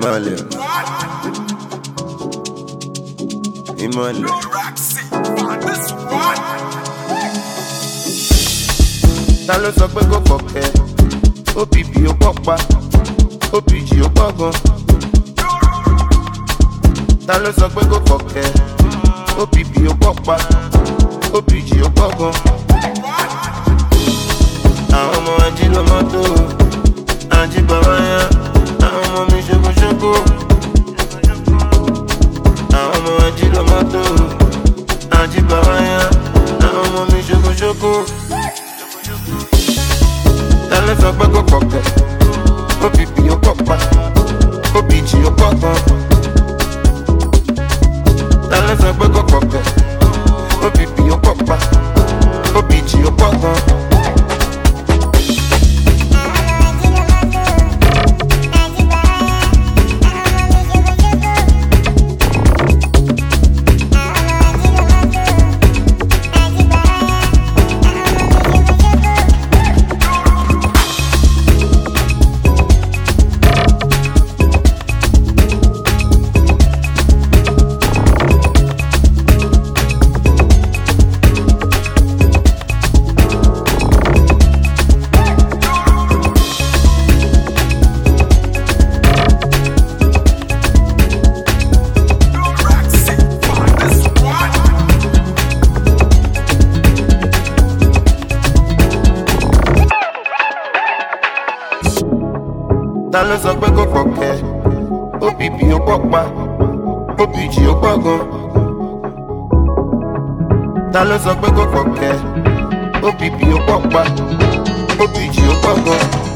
ìmọ̀lẹ̀ ìmọ̀lẹ̀. ta ló sọ pé kò fọ̀kẹ́ obp ó pọ̀ pa opg ó pọ̀ gan. ta ló sọ pé kò fọ̀kẹ́ opp ó pọ̀ pa opg ó pọ̀ gan. àwọn ọmọ ají ló mọ́tò ají bàbá yá àwọn ọmọ mi ṣokoṣoko. àwọn ọmọ ají ló mọ́tò ají bàbá yá àwọn ọmọ mi ṣokoṣoko. ta ló sọ pé kò fọ̀kẹ́ opp ó pọ̀ pa opg ó pọ̀ gan. ta ló sọ pé kò fọ̀kẹ́ opp ó pọ̀ pa opg ó pọ̀ gan. ta ló sọ pé kò fọ̀kẹ́ opp ó pọ̀ pa opg ó pọ̀ gan. ta ló sọ pé kò fọ̀kẹ́ opp ó pọ̀ pa opg ó pọ̀ gan.